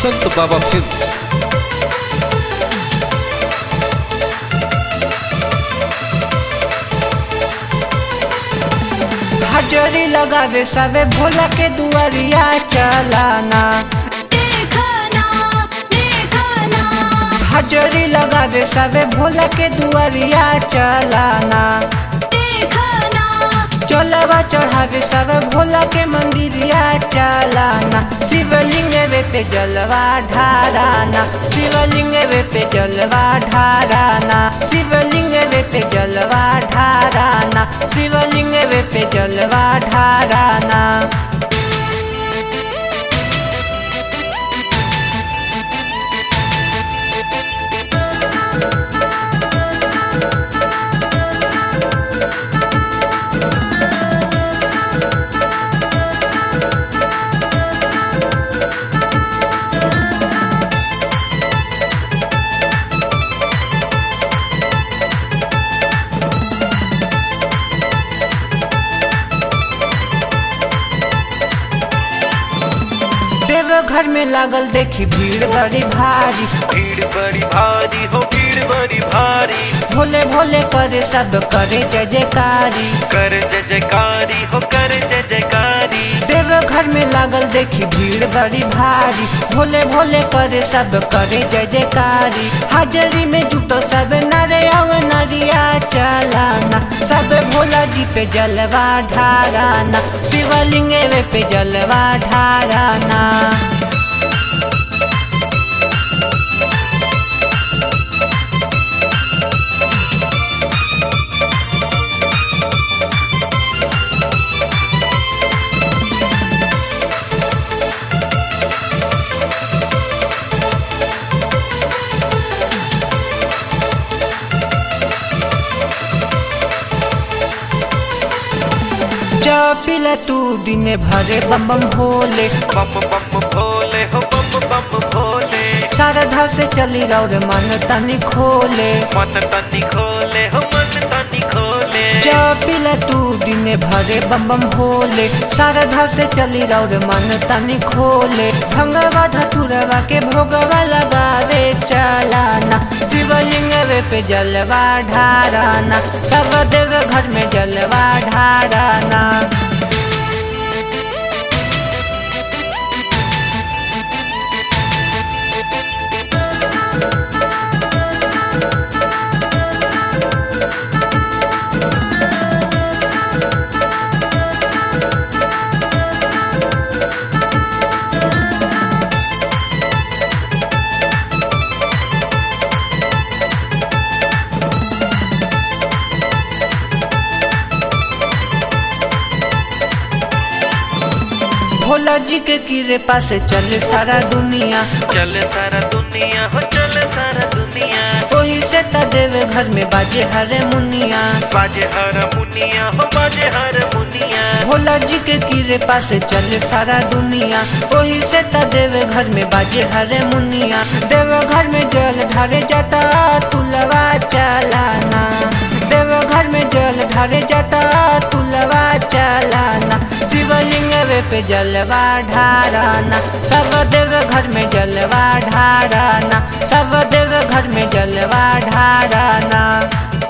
संत बाबा फिल्म्स हजरी लगावे सबे भोला के दुआरिया चलाना देखना देखना हजरी लगावे सबे भोला के दुआरिया चलाना देखना चलवा चढ़ावे सब भोला के मंदिरिया चलाना शिवलिंग वे पे जलवा ढाराना शिवलिंग वे पे जलवा ढाराना शिवलिंग वे पे जलवा ढाराना शिवलिंग वे पे जलवा ढाराना देवघर में लागल देखी भीड़ बड़ी भारी भीड़ बड़ी भारी हो भीड़ बड़ी भारी भोले भोले करे सब करे जय जयकारी कर जय जयकारी हो कर जय जयकारी देवघर में लागल देखी भीड़ बड़ी भारी भोले भोले करे सब करे जय जयकारी हाजरी में जुटो सब नरे और नरिया चलाना सब भोला जी पे जलवा ढाराना शिवलिंग वे पे जलवा ढाराना चपिला तू दिन भरे बम बम भोले बम बम भोले हो बम बम भोले श्रद्धा से चली रौर मन तनी खोले मन तनी खोले हो मन तनी खोले चपिला तू दिन भरे बम बम भोले श्रद्धा से चली रौर मन तनी खोले भंगवा धतुरवा के भोगवा लगावे चलाना शिवलिंग वे पे जलवा ढाराना सब देव घर में जलवा ढाराना भोला जी के किरे पास चले सारा दुनिया चल सारा दुनिया हो चल सारा दुनिया सोही से त देवे घर में बाजे हरे मुनिया बाजे हर मुनिया हो बाजे हर मुनिया भोला जी के किरे पास चले सारा दुनिया सोही से त देवे घर में बाजे हरे मुनिया देव घर में जल ढारे जाता तुलवा चलाना देव घर में जल ढारे जाता तुलवा चलाना शिवलिंग वे पे जलवा ढाराना सब देव घर में जलवा ढाराना सब देव घर में जलवा ढाराना